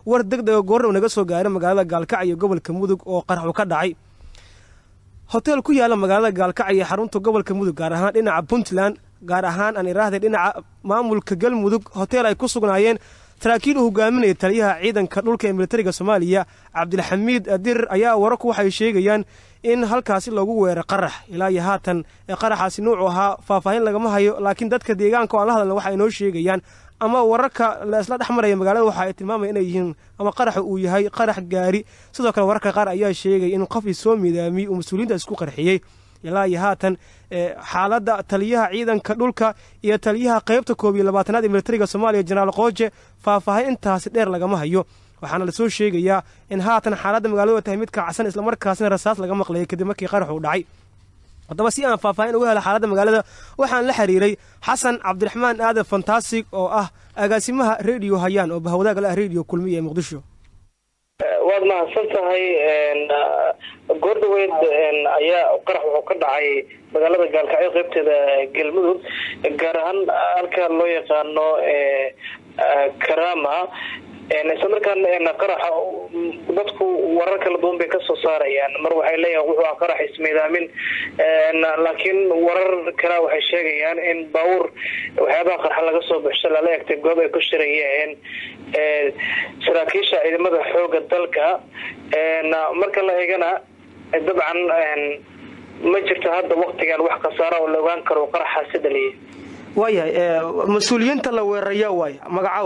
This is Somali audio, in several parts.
war deg dega goornau naga soo gaaray magaalada gaalkacyo gobolka mudug oo qaraxu ka dhacay hotel ku yaala magaalada gaalkacyo xarunta gobolka mudug gaar ahaan dhinaca puntland gaar ahaan aan iraahday dhinaca maamulka galmudug hotel ay ku sugnaayeen saraakiil uu hogaaminaya taliyaha ciidanka dhulka ee militariga soomaaliya cabdilxamiid dirir ayaa wararku waxay sheegayaan in halkaasi loogu weeray qarax ilaa iyo haatan qaraxaasi nuucu ahaa faahfaahin lagama hayo laakiin dadka deegaanka o aan la hadalna waxa inoo sheegayaan ama wararka la isla dhex maraya magaalada waxa ay tilmaamaya inay yihiin ama qaraxa uu yahay qarax gaari sidoo kale wararka qaar ayaa sheegaya in qofkii soo midaamiyey uu mas-uuliyiinta isku qarxiyey ilaa iyo haatan xaaladda taliyaha ciidanka dhulka iyo taliyaha qaybta koob iyo labaatanaad ee militariga soomaaliya jenaraal qooje faahfaahin intaasi dheer lagama hayo waxaana lasoo sheegayaa in haatan xaaladda magaaladu tahay mid kacsan islamarkaasina rasaas laga maqlayay kadib markii qaraxu dhacay haddaba si aan faahfaahin uga hela xaaladda magaalada waxaan la xiriiray xasan cabdiraxmaan aadan fantastic oo ah agaasimaha rediyo hayaan oo bahwadaaga ah rediyo kulmiya ee muqdisho waad mahadsan tahay goor dhaweyd ayaa qarax wuxuu ka dhacay magaalada gaalkacyo qaybteeda galmudug gaar ahaan halka loo yaqaano karama isla markaan qaraxa dadku warar kala duwan bay kasoo saarayaan mar waxay leeyahin wuxuu ah qarax ismiidaamin laakiin warar kale waxay sheegayaan in baabuur waxyaabaha qarxa laga soo baxsho lala egtay goob ay ku shirayeen saraakiisha ciidamada xooga dalka marka la eegana dabcan ma jirto hadda waktigan wax khasaara oo la ogaan karo qaraxaasi dhaliyay waayahay mas-uuliyiinta la weeraraya waay magacow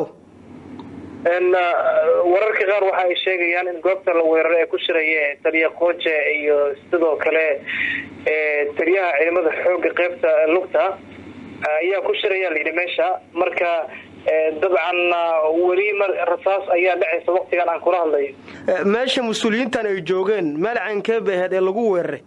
wararka qaar waxa ay sheegayaan in goobta la weeraray ay ku shirayeen taliya qooje iyo sidoo kale taliyaha ciidamada xooga qeybta lugta ayaa ku shiraya layidhi meesha marka dabcan weli rasaas ayaa dhacaysa waktigan aan kula hadlayo meesha mas-uuliyiintan ay joogeen meel caynkee bay ahayd ee lagu weeraray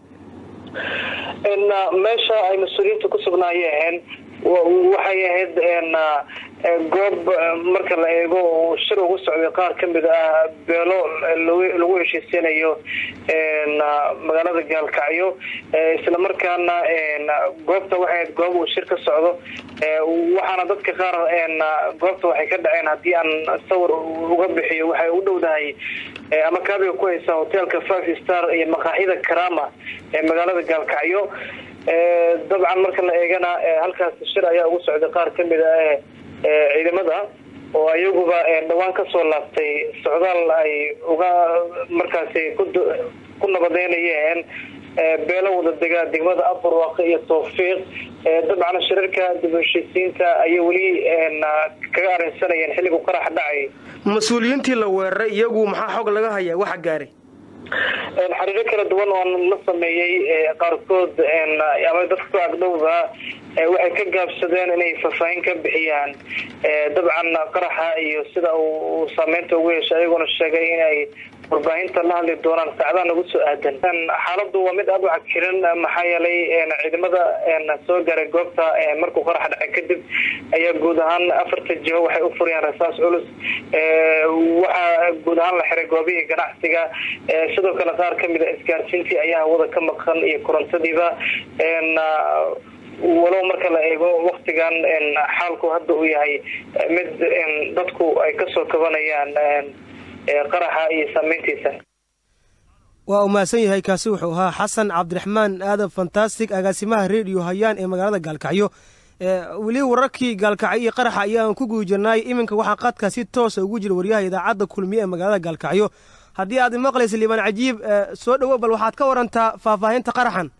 meesha ay mas-uuliyiinta ku sugnaayeen waxay ahayd goob marka la eego shir ugu socday qaar kamid ah beelo lagu heshiisanayo magaalada gaalkacyo isla markaana goobta waxay ahayd goob uu shir ka socdo waxaana dadka qaar goobta waxay ka dhaceen haddii aan sawir uga bixiyo waxay u dhowdahay ama kaabiga ku haysa hotelka five star iyo maqaaxida karama ee magaalada gaalkacyo dabcan marka la eegana halkaas shir ayaa ugu socday qaar kamid ah ciidamada oo ayaguba dhawaan kasoo laabtay socdaal ay uga markaasi ku nabadeynayeen beelo wada degaa degmada abarwaaqe iyo tawfiiq dabcan shirarka dib u heshiisiinta ayay weli kaga arrinsanayeen xilligu qarax dhacay mas-uuliyiintii la weeraray iyagu maxaa xog laga hayaa waxa gaaray xariiro kala duwan oo la sameeyey qaarkood ama dadka ku agdhowda waxay ka gaabsadeen inay faahfaahin ka bixiyaan dabcan qaraxa iyo sida uu saameynta ugu yeeshay ayagoona sheegay inay warbaahinta la hadli doonaan saacadaha nagu soo aadan xaaladu waa mid aada u cakiran maxaa yeelay ciidamada soo gaaray goobta markuu qarax dhacay kadib ayaa guud ahaan afarta jiho waxay u furayaan rasaas culus waxaa guud ahaan la xiray goobihii ganacsiga sidoo kale qaar kamid a isgaarsiintii ayaa hawada ka maqan iyo korontadiiba walow marka la eego waktigan xaalku hadda uu yahay mid dadku ay kasoo kabanayaan qaraxa iyo saameyntiisa waa uu mahadsan yahay kaasi wuxuu ahaa xasan cabdiraxmaan aadan fantastic agaasimaha rediyo hayaan ee magaalada gaalkacyo weli wararkii gaalkacyo iyo qaraxa ayaan ku guda jirnaay iminka waxaa qaadkaa si toosa ugu jira waryaha idaacadda kulmiye ee magaalada gaalkacyo haddii aad maqlaysa liibaan cajiib soo dhowo bal waxaad ka warantaa faahfaahinta qaraxan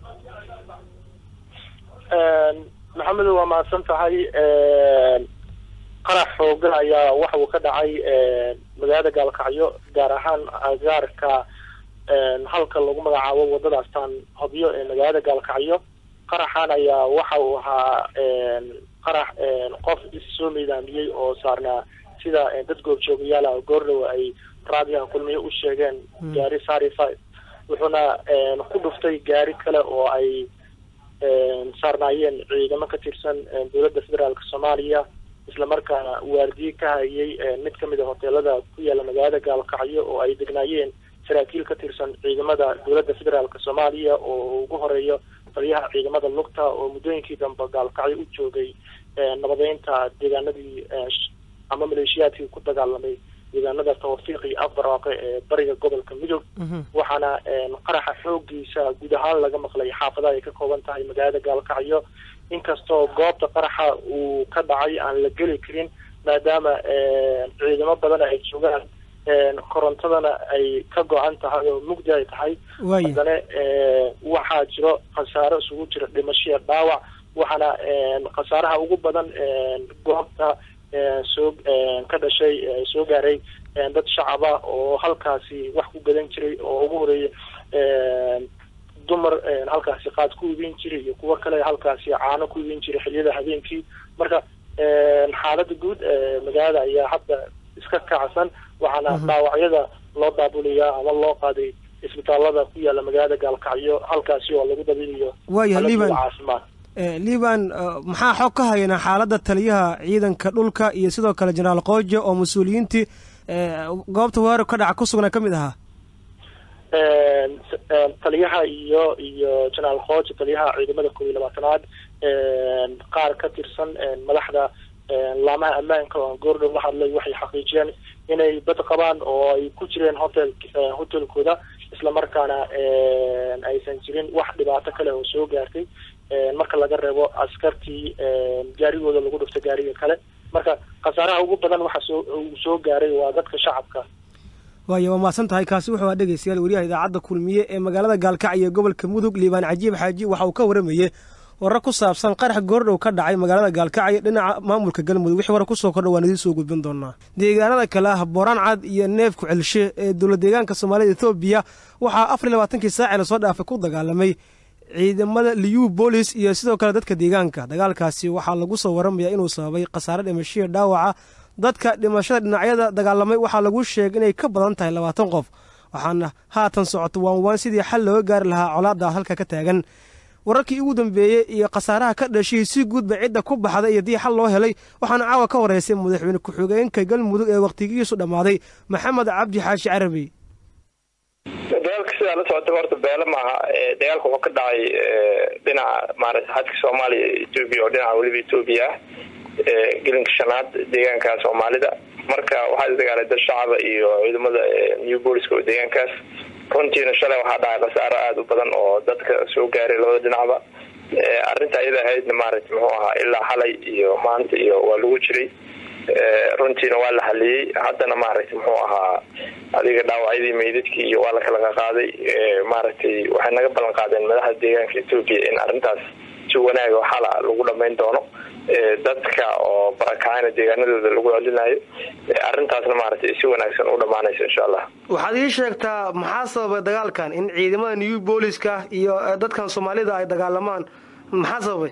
maxamedo waa mahadsan tahay qarax xoogan ayaa waxa uu ka dhacay magaalada gaalkacyo gaar ahaan agaarka halka lagu magacaabo wadada astaan hobyo ee magaalada gaalkacyo qaraxan ayaa waxa uu ahaa qarax qof issoo miidaamiyey oo saarnaa sida dad goobjoogayaala goordhow ay raadiyaha kulmiye u sheegeen gaari sari five wuxuuna ku dhuftay gaari kale oo ay saarnaayeen ciidamo ka tirsan dowladda federaalk soomaaliya islamarkaana waardiye ka hayay mid kamid a hoteelada ku yaala magaalada gaalkacyo oo ay degnaayeen saraakiil ka tirsan ciidamada dowladda federaalk soomaaliya oo ugu horeeyo taliyaha ciidamada lugta oo muddooyinkii dambe gaalkacyo u joogay nabadeynta deegaanadii ama maleeshiyaadkii ku dagaalamay deegaanada tawfiiq iyo afbarwaaqe ee bariga gobolka midog waxaana qaraxa xoogiisa guud ahaan laga maqlay xaafadaha ay ka kooban tahay magaalada gaalkacyo inkastoo goobta qaraxa uu ka dhacay aan la geli karin maadaama ciidamo badan ay joogaan korontadana ay ka go-an tahay oo mugdi ay tahay haddana waxaa jiro khasaaro isugu jira dhimashiya dhaawac waxaana khasaaraha ugu badan goobta soo ka dhashay soo gaaray dad shacaba oo halkaasi wax ku gadan jiray oo ugu horeeya dumar halkaasi qaad ku iibin jiray iyo kuwo kale halkaasi caano ku iibin jiray xiliyada habeenkii marka xaalada guud magaalada ayaa hadda iska kacsan waxaana dhaawacyada loo daabulayaa ama loo qaaday isbitaalada ku yaala magaalada gaalkacyo halkaasi oo lagu dabiiliyo waaya liban caafimaad liban maxaa xog ka hayanaa xaaladda taliyaha ciidanka dhulka iyo sidoo kale jenaraal qoojo oo mas-uuliyiintii goobta weerar ka dhaca ku sugnaa ka mid ahaa taliyaha iyo iyo jenaraal qoojo taliyaha ciidamada koob iyo labaatanaad qaar ka tirsan madaxda laamaha ammaanka oo goordhow la hadlay waxay xaqiijiyeen inay bad qabaan oo ay ku jireen hotel hotelkooda islamarkaana aysan jirin wax dhibaato kale oo soo gaartay marka laga reebo askartii gaarigooda lagu dhufto gaariga kale marka khasaaraha ugu badan waxa soo uu soo gaaray waa dadka shacabka waaya waa mahadsan tahay kaasi wuxuu aa dhegeystayaal wariyaha idaacadda kulmiye ee magaalada gaalkacyo gobolka mudug liibaan cajiib xaaji waxa uu ka waramayey warar ku saabsan qarax goordhow ka dhacay magaalada gaalkacyo dhinaca maamulka galmudug wixii warar kusoo kordha waan idiin soo gudbin doonaa deegaanada kale ah booraan cad iyo neefku celshe ee dowlad deegaanka soomaalida ethoobiya waxaa afar iyo labaatankii saaci lasoo dhaafay ku dagaalamay ciidamada liyu boolis iyo sidoo kale dadka deegaanka dagaalkaasi waxaa lagu soo waramayaa inuu sababay khasaare dhimashiya dhaawaca dadka dhimashada dhinacyada dagaalamay waxaa lagu sheegay inay ka badan tahay labaatan qof waxaana haatan socoto waan waan sidii xal looga gaari lahaa colaadaas halka ka taagan wararkii ugu dambeeyey iyo khasaaraha ka dhashay si guudba cidda ku baxday iyo dii xal loo helay waxaana caawa ka horeysay madaxweyne ku-xigeenka galmudug ee wakhtigiisu dhammaaday maxamed cabdi xaashi carabi dagaalka sidaa la socota horta beelo maaha dagaalka wuxuu ka dhacay dhinaca maarata xadka soomaaliya etoobiya oo dhinaca weliba etoobiya ah gelinka shanaad deegaanka soomaalida marka waxaa isdagaalay dad shacaba iyo ciidamada new booliska oo deegaankaas runtiina shalay waxaa dhacay khasaaro aada u badan oo dadka soo gaaray labada dhinacba arrinta iyada ahaydna maarata muxuu ahaa ilaa xalay iyo maanta iyo waa lagu jiray runtiina waa la haliyey haddana maaragtay muxuu ahaa adiga dhaawacyadii meydadkii iyo waa la kala qaqaaday maaragtay waxay naga ballan qaadeen madaxda deegaanka etoobiya in arrintaas si wanaaga xala lagu dhamayn doono dadka oo barakacayna deegaanadooda lagu celinayo arrintaasna maaragtay si wanaagsan u dhamaanayso insha allah waxaad ii sheegtaa maxaa sababay dagaalkan in ciidamada new booliska iyo dadkan soomaalida ay dagaalamaan maxaa sababay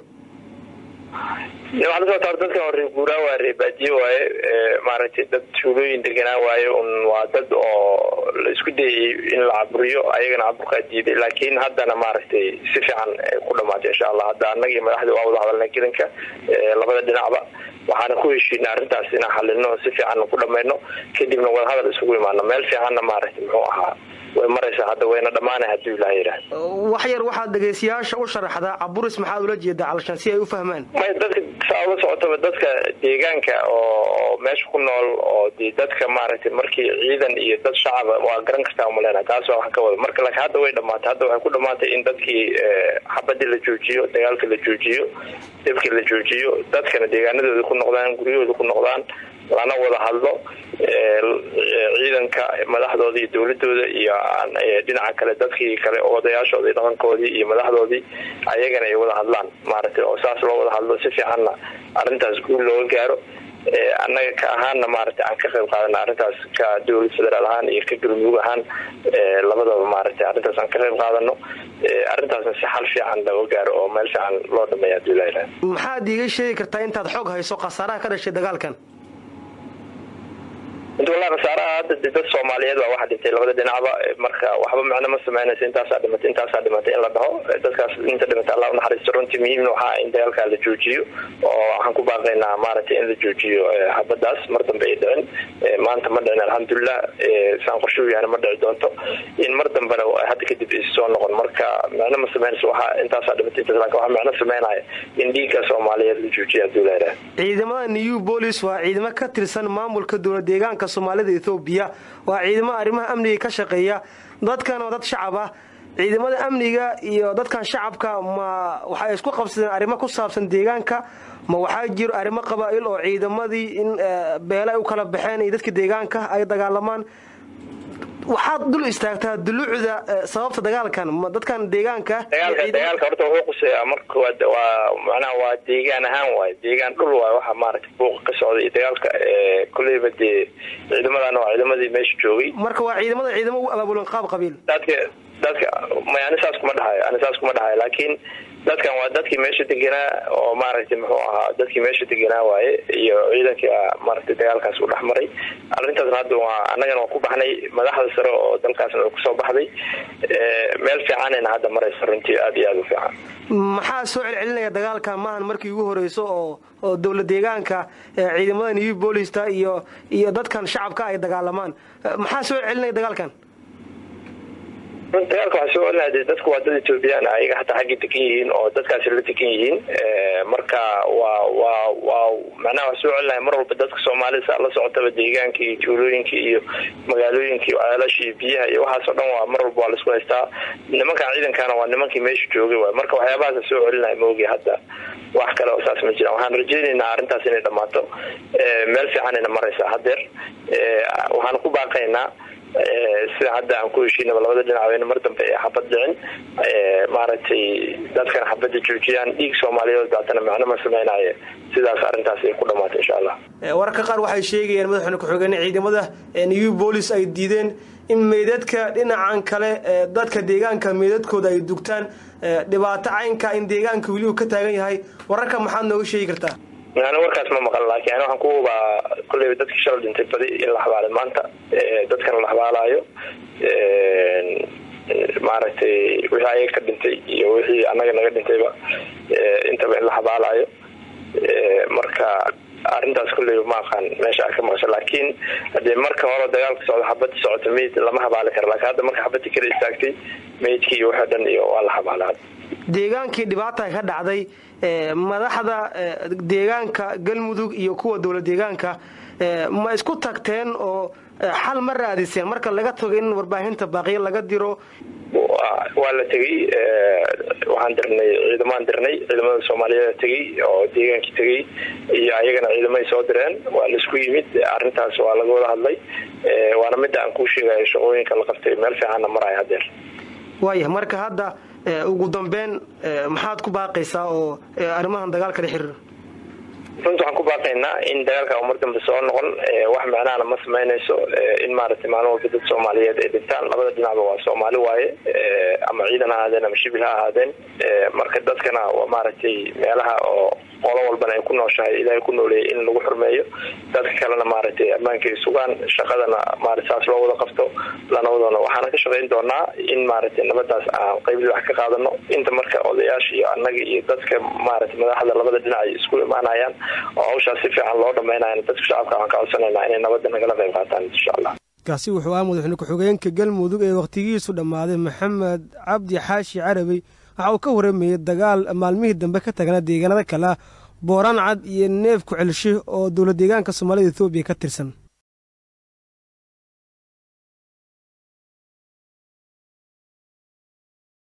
waxaa la socota dadkan waa reer guuraa waa reer baadiye waaye maaragtay dad tuulooyin deganaa waaye un waa dad oo la isku dayay in la caburiyo ayagana caburkaa diiday laakiin haddana maaragtay si fiican ku dhamaatay insha allah hadda annaga iyo madaxda waa wada hadalnay gelinka labada dhinacba waxaana ku heshiina arrintaas inaan xalino si fiican ku dhamayno kadibna wadahadal isugu imaano meel fiicanna maaragtay muxuu ahaa way maraysaa hadda wayna dhammaanay hadduu ilaah yidhaah wax yar waxaad dhegaystayaasha u sharaxdaa caburis maxaad ula jeedaa calashaan si ay u fahmaan may dadka saa ula socotaba dadka deegaanka oo meesha ku nool oo de dadka maaragtay markii ciidan iyo dad shacaba waa garan kartaa umaleyna taas waa wax ka wada marka laakiin hadda way dhamaatay hadda waxay ku dhamaatay in dadkii xabadii la joojiyo dagaalka la joojiyo dhibkii la joojiyo dadkana deegaanadooda ku noqdaan guryahooda ku noqdaan lana wada hadlo ciidanka madaxdooda iyo dowladooda iyo dhinaca kale dadkii kale odayaashoodii dhaqankoodii iyo madaxdoodii ayagana ay wada hadlaan maaragtay oo saas loo wada hadlo si fiicanna arrintaas guul looga gaaro annaga ka ahaanna maaragtay aan ka qayb qaadana arrintaas ka dowlad federaal ahaan iyo ka galmudug ahaan labadaba maaragtay arrintaas aan ka qayb qaadano arrintaasna si xal fiican looga gaaro oo meel fiican loo dhameeya haduu ilaha ilaha maxaad iiga sheegi kartaa intaad xoog hayso khasaaraha ka dhashay dagaalkan inta wallahi khasaaraha hadda de dad soomaaliyeed baa waxa dhintay labada dhinacba marka waxba macno ma sameynaysa intaasaa dhimatay intaasaa dhimatay in la dhaho dadkaas inta dhimatay allah unaxariisto runtii muhiimna waxaa in dagaalkaa la joojiyo oo waxaan ku baaqaynaa maaragtay in la joojiyo habadaas mar dambe ay dhicin maanta ma dhicin alxamdulilah saan qorshuu yahana ma dhici doonto in mar dambena hadda kadib is soo noqon marka macno ma sameynaysa waxaa intaasaa dhimatay intaas laakin waxaa macno sameynaya in dhiigga soomaaliyeed la joojiyo hadduu leedahay ciidamada new bolis waa ciidamo ka tirsan maamulka dowlad deegaanka soomaalida ethoobiya waa ciidamo arrimaha amniga ka shaqeeya dadkan waa dad shacab ah ciidamada amniga iyo dadkan shacabka ma waxay isku qabsadeen arrimo ku saabsan deegaanka ma waxaa jiro arrimo qabaa'il oo ciidamadii in beele ay u kala baxeen iyo dadka deegaanka ay dagaalamaan waxaad dul istaagtaa duluucda sababta dagaalkan ma dadkan deegaanka dagaalka dagaalka horta wuxuu quseeyaa marka koowaad waa macnaha waa deegaan ahaan waaye deegaan dhul waaye waxaa maaragtay buuqa ka socda iyo dagaalka kolleyba dee ciidamadan waa ciidamadii meesha joogay marka waa ciidamada ciidamo u abaabulan qaab qabiil dadka dadka may ani saas kuma dhahayo ani saas kuma dhahayo laakiin dadkan waa dadkii meesha deganaa oo maaragtay muxuu ahaa dadkii meesha deganaa waaye iyo ciidankii maaragtay dagaalkaas u dhexmaray arrintaasna hadda waa annagana waa ku baxnay madaxda sare oo dalkaasna way kusoo baxday meel fiicanayna hadda maraysa runtii aada iyo aada u fiican maxaa soo celcelinaya dagaalka maahan markii ugu horeyso oo oo dowla deegaanka ciidamada new boolista iyo iyo dadkan shacabka ay dagaalamaan maxaa soo celcelinaya dagaalkan dagaalka waxaa soo celinaya de dadku waa dad ethoobiyan ayaga hataa xaggay degan yihiin oo dadkaasi la degan yihiin marka waa waa waa macnaha waxaa soo celinaya mar walba dadka soomaalida saa la socotaba deegaanka iyo tuulooyinka iyo magaalooyinka iyo ceelasha iyo biyaha iyo waxaas oo dhan waa mar walba waa laisku haystaa nimankan ciidankana waa nimankii meesha joogay waay marka waxyaabahaasa soo celinaya maogi hadda wax kale oo saas ma jiraan waxaan rajaynaynaa arrintaas inay dhammaato meel fiicanayna maraysaa hadeer waxaan ku baaqaynaa sida hadda aan ku heshiinaba labada dhinac weyne mar dambe ee xabad dhicin maaragtay dadkan xabadda joojiyaan dhiig soomaaliyeed daatana macno ma sameynaaye sidaas arrintaas ay ku dhamaatay insha allah wararka qaar waxay sheegayaan madaxweyne ku-xigeenka ciidamada new bolis ay diideen in meydadka dhinacan kale dadka deegaanka meydadkooda ay dugtaan dhibaato caynka in deegaanka weli uu ka taagan yahay wararka maxaad nooga sheegi kartaa ani warkaas ma maqan laakiin ani waxaan ku hubaa kolleyba dadkii shala dhintay badi in la xabaalay maanta dadkana la xabaalaayo maaragtay wixii ayaga ka dhintay iyo wixii annaga naga dhintayba intaba in la xabaalaayo marka arrintaas kolleyba ma aqaan meesha a ka maqasha laakiin hadee marka hore dagaalka socda xabadda socota meyd lama xabaali kara laakiin hadda marka xabadii kala istaagtay meydkii iyo wixii dhan iyo waa la xabaala deegaankii dhibaata ka dhacday madaxda deegaanka galmudug iyo kuwa dowla deegaanka ma isku tagteen oo xal ma raadiseen marka laga tago in warbaahinta baaqiyo laga diro waa la tegey waxaan dirnay ciidamaan dirnay ciidamada soomaaliyeed tegey oo deegaankii tegey iyo ayagana ciidamay soo direen waa laisku yimid arrintaas waa laga wada hadlay waana midda aan kuu sheegayo shaqooyinka la qabtay meel fiicanna maraya hadeer waaya marka hadda ugu dambeyn maxaad ku baaqaysaa oo arrimahan dagaalka la xiriira runta waxaan ku baaqaynaa in dagaalka mar dambe soo noqon wax macnahana ma samaynayso in maaragtay maalin walba dad soomaaliyeed ay dhintaan labada dhinacba waa soomaali waaye ama ciidan ha ahaadeen ama shibil ha ahaadeen marka dadkana waa maaragtay meelaha oo qolo walbana ay ku nooshahay ilaahay ku nooleeyay in lagu xurmeeyo dadka kalena maaragtay ammaanka ay sugaan shaqadana maarata saas loo wada qabto lana wadano waxaana ka shaqayn doonaa in maaragtay nabadaas aan qeybli wax ka qaadano inta marka odayaasha iyo annaga iyo dadka maaragtay madaxda labada dhinac ay isku imaanayaan oo hawshaas si fiican loo dhamaynayan dadka shacabka waxaan ka codsanaynaa inay nabadda nagala qayb qaataan insha allah kaasi wuxuu ahaa madaxweyne ku-xigeenka galmudug ee wakhtigiisu dhammaaday maxamed cabdi xaashi carabey waxa uu ka waramayey dagaal maalmihii dambe ka tagnaa deegaanada kale ah booraan cad iyo neef ku celshe oo dowla deegaanka soomaalida ethoobiya ka tirsan